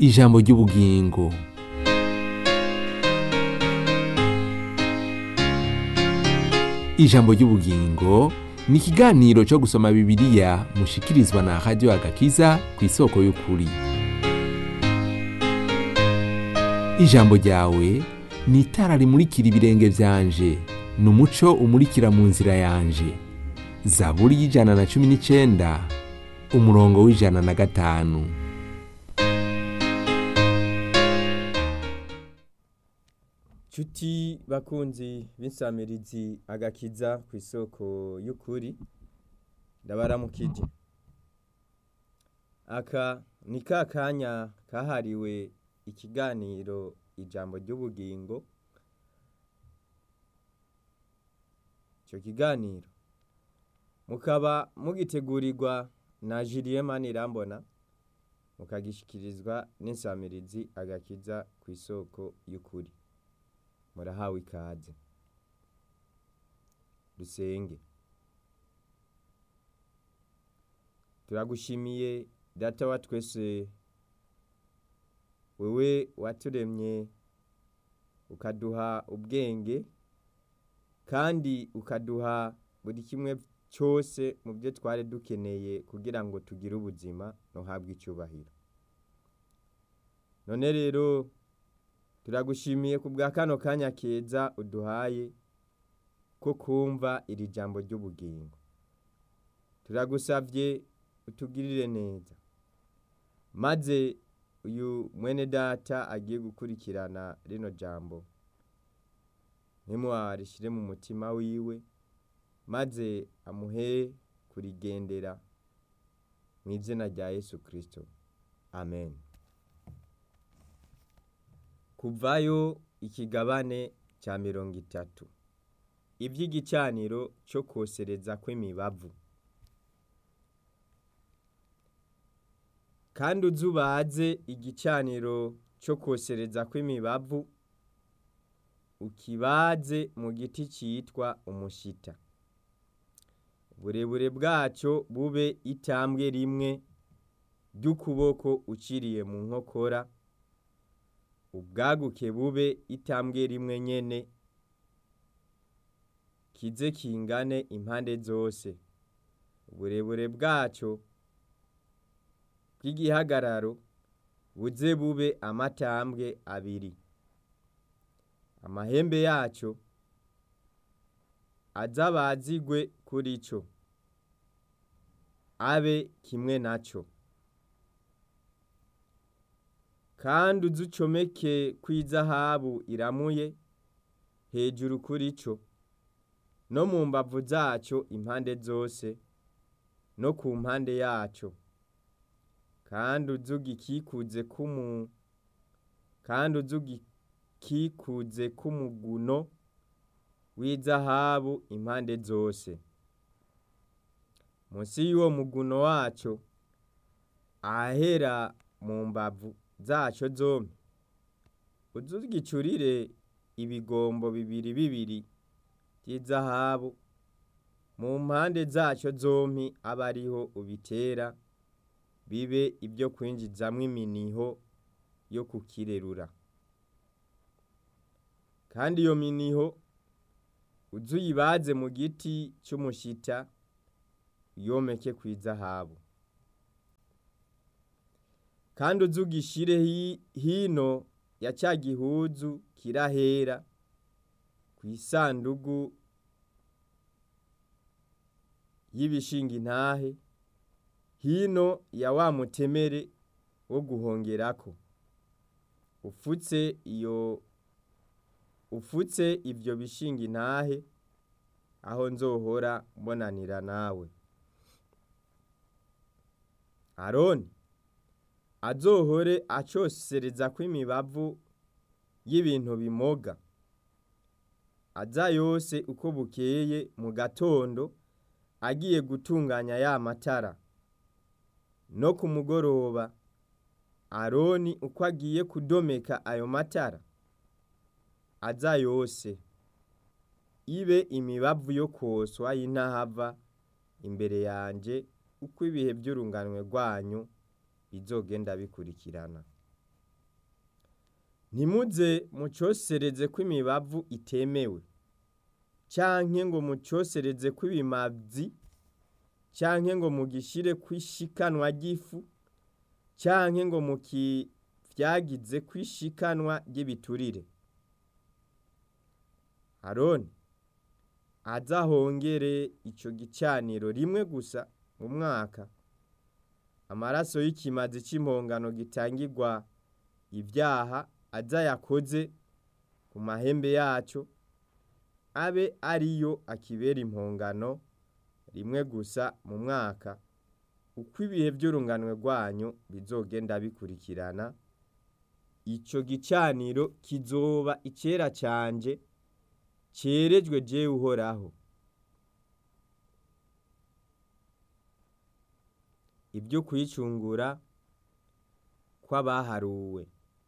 ijambo ry'ubugingo ijambo ry'ubugingo ni ikiganiro cyo gusoma bibiliya mushikirizwa na radiyo agakiza ku isoko y'ukuri ijambo ryawe ni itara rimurikira ibirenge byanje ni umuco umurikira mu nzira yanje zaburi y'ijana na cumi n'icyenda umurongo w'ijana na gatanu Cuti bakunzi b'insamirizi agakiza ku isoko y'ukuri ndabaramukije aka ni ka kanya kahariwe ikiganiro ijambo ry'ubugingo icyo kiganiro mukaba mugitegurirwa na Julien Manirambona mukagishikirizwa n'insamirizi agakiza ku isoko y'ukuri murahawe ikaze dusenge turagushimiye data wa twese wewe waturemye ukaduha ubwenge kandi ukaduha buri kimwe cyose mu byo twari dukeneye kugira ngo tugire ubuzima ntuhabwe icyubahiro none rero turagushimiye ku bwa kano kanya keza uduhaye ko kumva iri jambo ry'ubugingo turagusabye utugirire neza maze uyu mwene data agiye gukurikirana rino jambo ntimuwarishyire mu mutima wiwe maze amuhe kurigendera mu izina rya yesu kirisito amen kuvayo ikigabane cya mirongo itatu iby'igicaniro cyo kosereza kw'imibavu kandi uzubaze igicaniro cyo kosereza kw'imibavu ukibaze mu giti cyitwa umushita uburebure bwacyo bube itambwe rimwe ry'ukuboko uciriye mu nkokora ubwaguke bube itambwe rimwe nyene kize kingane impande zose uburebure bwacyo bw'igihagararo buze bube amatambwe abiri amahembe yacyo azabazigwe kuri cyo abe kimwe nacyo kandi uzucomeke kw'izahabu iramuye hejuru kuri cyo no mu mbavu zacyo impande zose no ku mpande yacyo kandi uzugikikuze kumu kandi uzugikikuze kumuguno w'izahabu impande zose munsi y'uwo muguno wacyo ahera mu mbavu zacyo zombi uzugicurire ibigombo bibiri bibiri by'izahabu mu mpande zacyo zombi abe ariho ubitera bibe ibyo kwinjizamo iminiho yo kukirerura kandi iyo miniho uzuyibaze mu giti cy'umushita yomeke ku izahabu kandi uzugishire hino ya cya gihuzu kirahera ku isandugu y'ibishinga intahe hino ya wa mutemere wo guhongerako ufutse iyo ufutse ibyo bishinga intahe aho nzohora mbonanira nawe aroni azohore acosereza kw'imibavu y'ibintu bimoga aza yose uko bukeye mu gatondo agiye gutunganya ya matara no ku mugoroba aroni uko agiye kudomeka ayo matara aza yose ibe imibavu yo koswa y'intahava imbere yanje uko ibihe by'urunganwe rwanyu bizogenda bikurikirana ntimuze mucosereze ko imibavu itemewe canke ngo mucosereze ko ibimazi canke ngo mugishire kw'ishikanwa ry'ifu canke ngo mukivyagize kw'ishikanwa ry'ibiturire aroni azahongere ico gicaniro rimwe gusa mu mwaka amaraso y'ikimazi c'impongano gitangirwa ivyaha aza yakoze ku mahembe yaco abe ariyo akibera impongano rimwe gusa mu mwaka uko ibihe vy'urunganwe rwanyu bizogenda bikurikirana ico gicaniro kizoba icera canje cerejwe jewe uhoraho ibyo kwicungura kw'abaharuwe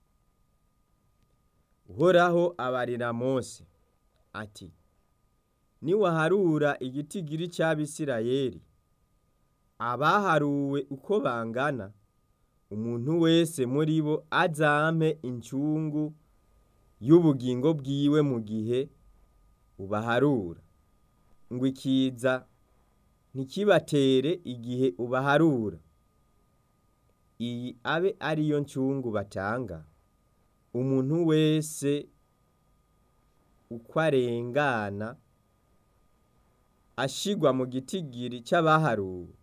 uhoraho abarira mose ati niwaharura igitigiri c'abisirayeli abaharuwe uko bangana umuntu wese muri bo azampe incungu y'ubugingo bwiwe mu gihe ubaharura ngo ikiza ntikibatere igihe ubaharura iyi abe ariyo ncungu batanga umuntu wese uko arengana ashigwa mu gitigiri c'abaharuwe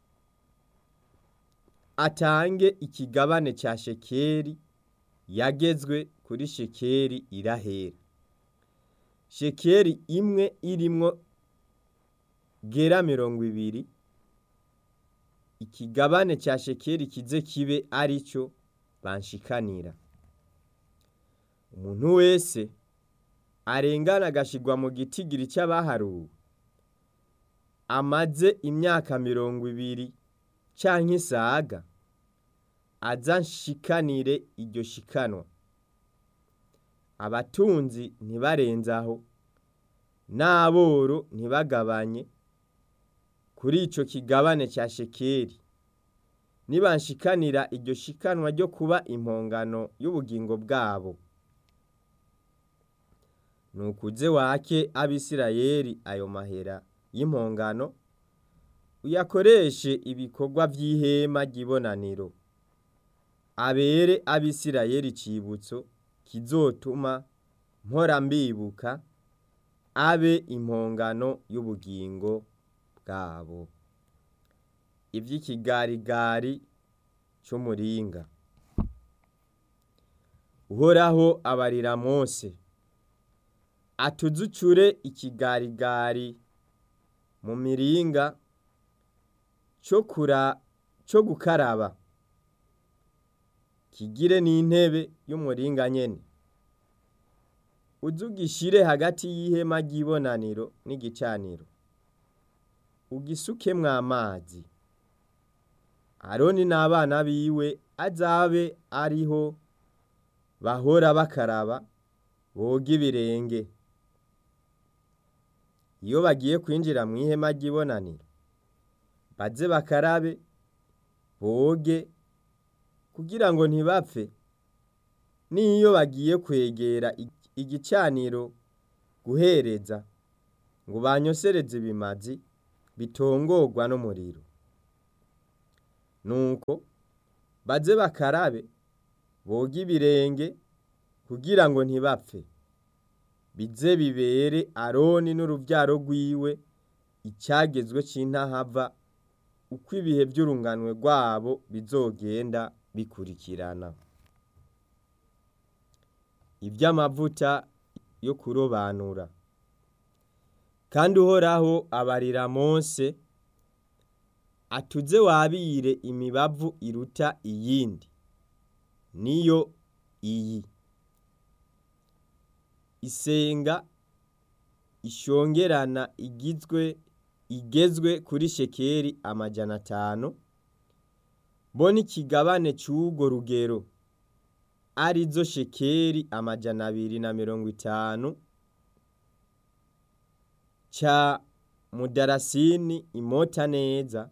atange ikigabane ca shekeri yagezwe kuri shekeri irahera shekeri imwe irimwo gera mirongo ibiri ikigabane ca shekeri kize kibe arico banshikanira umuntu wese arengana agashigwa mu gitigiri c'abaharuwe amaze imyaka mirongo ibiri canke isaga aza nshikanire iryo shikanwa abatunzi ntibarenzaho n'aboro ntibagabanye kuri ico kigabane ca shekeri nibanshikanira iryo shikanwa ryo kuba impongano y'ubugingo bwabo nukuze wake abisirayeli ayo mahera y'impongano uyakoreshe ibikorwa vy'ihema ry'ibonaniro abere abisirayeli icibutso kizotuma mpora mbibuka abe impongano y'ubugingo bwabo ivy'ikigarigari c'umuringa uhoraho abarira mose atuzucure ikigarigari mu miringa co kura co gukaraba kigire n'intebe y'umuringa nyene uzugishire hagati y'ihema ry'ibonaniro n'igicaniro ugisukemwo amazi aroni n'abana biwe azabe ariho bahora bakaraba boga ibirenge iyo bagiye kwinjira mu ihema ry'ibonaniro baze bakarabe boge kugira ngo ntibapfe n'iyo bagiye kwegera igicaniro guhereza ngo banyosereze ibimazi bitongorwa n'umuriro nuko baze bakarabe boge ibirenge kugira ngo ntibapfe bize bibere aroni n'uruvyaro rwiwe icagezwe c'intahava uko ibihe vy'urunganwe rwabo bizogenda bikurikirana ivy'amavuta yo kurobanura kandi uhoraho abarira mose atuze wabire imibavu iruta iyindi niyo iyi isenga ishongerana igizwe igezwe kuri shekeri amajana atanu bo n'ikigabane c'urwo rugero arizo shekeri amajana abiri na mirongo itanu ca mudarasini imota neza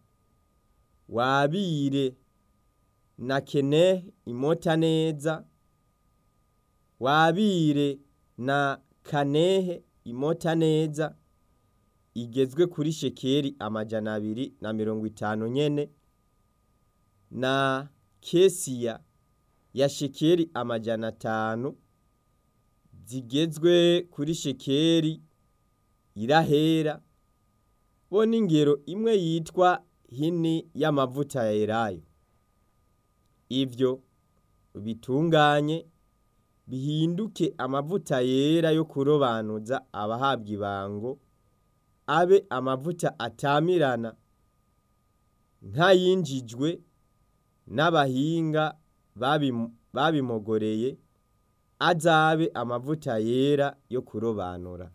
wabire na kene imota neza wabire na kanehe imota neza igezwe kuri shekeri amajana abiri na mirongo itanu nyene na kesiya ya shekeri amajana atanu zigezwe kuri shekeri irahera bo n'ingero imwe yitwa hini y'amavuta ya elayo ivyo bitunganye bihinduke amavuta yera yo kurobanuza abahabwa ibango abe amavuta atamirana nk'ayinjijwe n'abahinga babimu- babimogoreye azabe amavuta yera yo kurobanura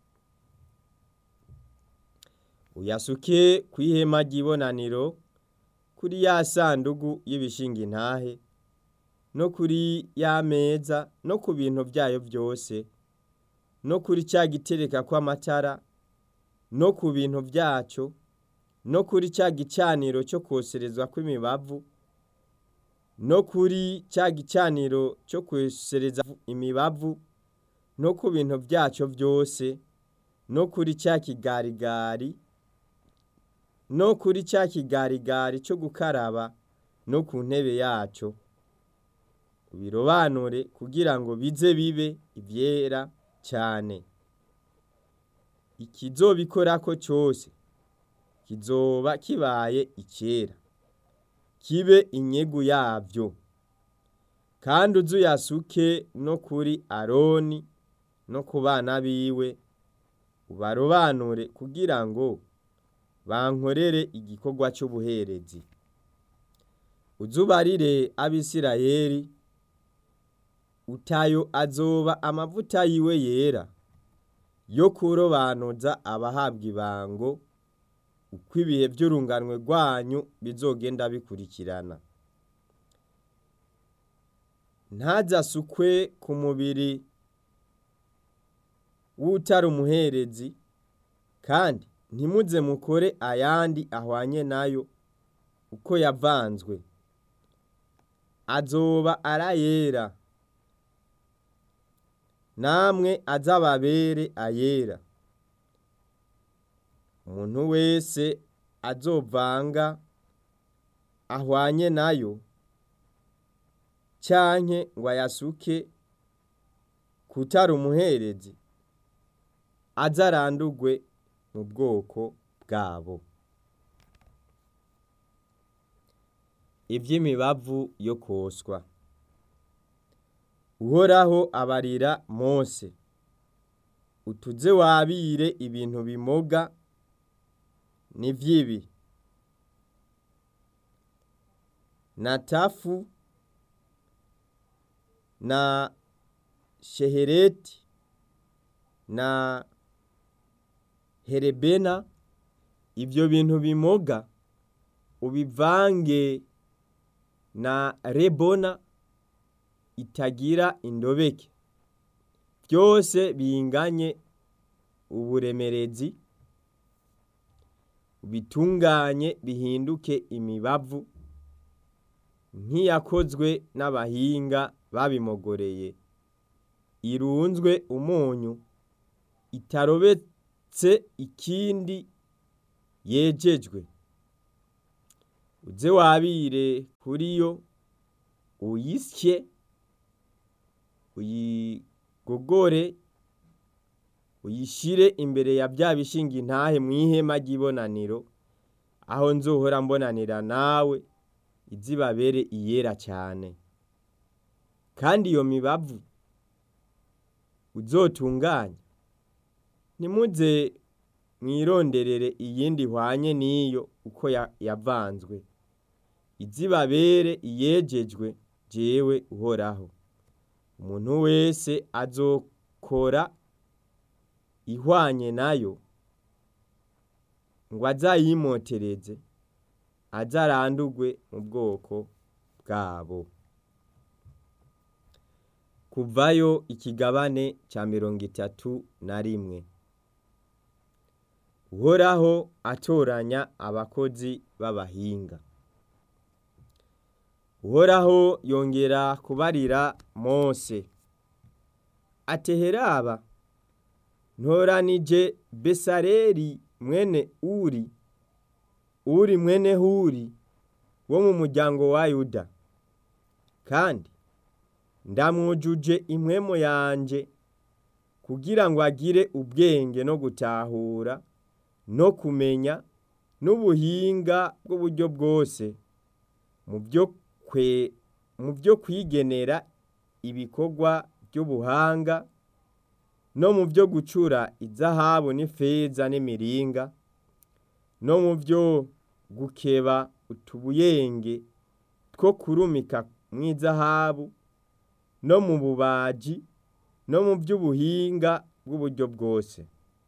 uyasuke kw'ihema ry'ibonaniro kuri ya sandugu y'ibishinga intahe no kuri ya meza no ku bintu vyayo vyose no kuri ca gitereka kw'amatara no ku bintu vyaco no kuri ca gicaniro co kwoserezwa kw'imibavu no kuri ca gicaniro co kwosereza imibavu no ku bintu vyaco vyose no kuri ca kigarigari no kuri ca kigarigari co gukaraba no ku ntebe yaco ubirobanure kugira ngo bize bibe ivyera cane ikizobikorako cose kizoba kibaye icera kibe inyegu yavyo kandi uze uyasuke no kuri aroni no ku bana biwe ubarobanure kugira ngo bankorere igikorwa c'ubuherezi uzubarire abisirayeli utayo azoba amavuta yiwe yera yo kurobanuza abahabwa ibango uko ibihe vy'urunganwe rwanyu bizogenda bikurikirana ntazasukwe ku mubiri w'utari umuherezi kandi ntimuze mukore ayandi ahwanye nayo uko yavanzwe azoba arayera namwe azababere ayera umuntu wese azovanga ahwanye nayo canke ngo ayasuke kutari umuherezi aze arandurwe mu bwoko bwabo ivy'imibavu yo koswa uhoraho abarira mose utuze wabire ibintu bimoga n'ivyibi na tafu na shehereti na herebena ivyo bintu bimoga ubivange na rebona itagira indobeke byose binganye uburemerezi bitunganye bihinduke imibavu nk'iyakozwe n'abahinga babimogoreye irunzwe umunyu itarobetse ikindi yejejwe uze wabire kuri yo uyisye uyigogore uyishire imbere ya bya bishinga intahe mu ihema ry'ibonaniro aho nzohora mbonanira nawe izibabere iyera cyane kandi iyo mibavu uzotunganya ntimuze mwironderere iyindi ihwanye n'iyo uko ya- yavanzwe izibabere iyejejwe jewe uhoraho umuntu wese azokora ihwanye nayo ngo azayimotereze azarandurwe mu bwoko bwabo kuvayo ikigabane cya mirongo itatu na rimwe uhoraho atoranya abakozi b'abahinga uhoraho yongera kubarira mose ateheraba ntoranije besareri mwene uri uri mwene huri wo mu muryango wa yuda kandi ndamwujuje impwemo yanje kugira ngo agire ubwenge no gutahura no kumenya n'ubuhinga bw'uburyo bwose mu byo kwe mu byo kwigenera ibikorwa by'ubuhanga no mu byo gucura izahabu n'ifeza n'imiringa no mu byo gukeba utubuyenge two kurumika mu izahabu no mu bubaji no mu by'ubuhinga bw'uburyo bwose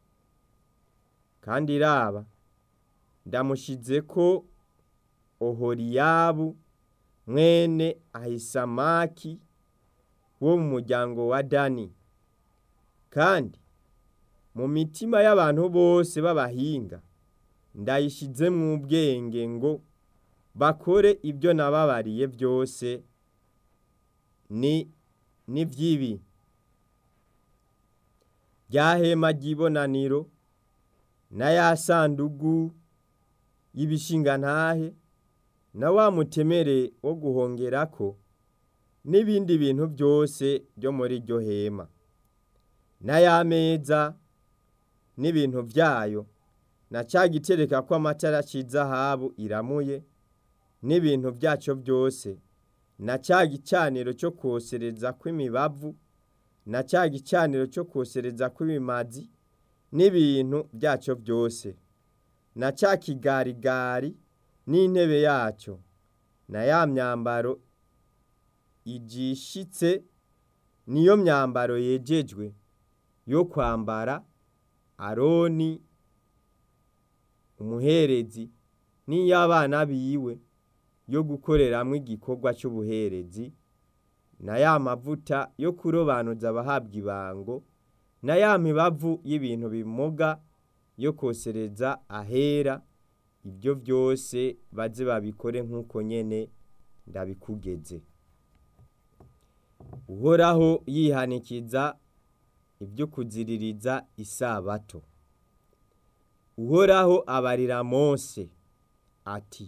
kandi raba ndamushize ko ohoriyabu mwene ahisamaki wo mu muryango wa dani kandi mu mitima y'abantu bose b'abahinga ndayishizemwo ubwenge ngo bakore ibyo nababariye byose ni n'iby'ibi rya hema ry'ibonaniro na ya sandugu y'ibishingantahe na wa mutemere wo guhongerako n'ibindi bintu byose byo muri iryo hema na ya meza n'ibintu byayo na cya gitereka ko amatara cy'izahabu iramuye n'ibintu byacyo byose na cya gicaniro cyo kosereza kw'imibavu na cya gicaniro cyo kosereza kw'ibimazi n'ibintu byacyo byose na cya kigarigari n'intebe yacyo na ya myambaro igishitse niyo myambaro yejejwe yo kwambara aroni umuherezi n'iy'abana biwe yo gukoreramwo igikorwa cy'ubuherezi na ya mavuta yo kurobanuza abahabwa ibango na ya mibavu y'ibintu bimuga yo kosereza ahera ibyo byose baze babikore nk'uko nyene ndabikugeze uhoraho yihanikiza ibyo kuziririza isabato uhoraho abarira mose ati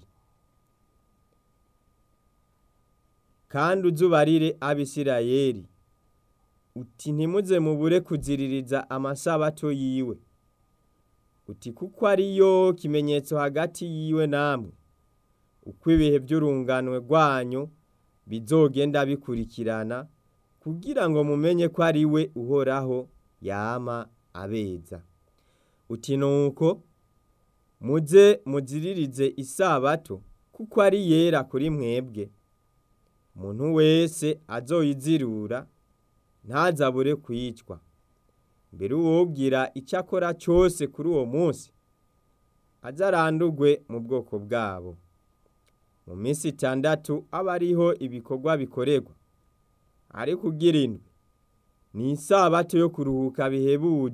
kandi uzubarire abisirayeli uti ntimuze mubure kuziririza amasabato yiwe uti kuko ariyo kimenyetso hagati yiwe namwe uko ibihe by'urunganwe rwanyu bizogenda bikurikirana kugira ngo mumenye ko ari we uhoraho yama abeza uti nuko muze muziririze isabato kuko ari yera kuri mwebwe umuntu wese azoyizirura ntazabure kwicwa mbere uwobwira icyo akora cyose kuri uwo munsi azarandurwe mu bwoko bwabo mu minsi itandatu aba ariho ibikorwa bikorerwa ariko ugira indwi ni isabato yo kuruhuka bihebuje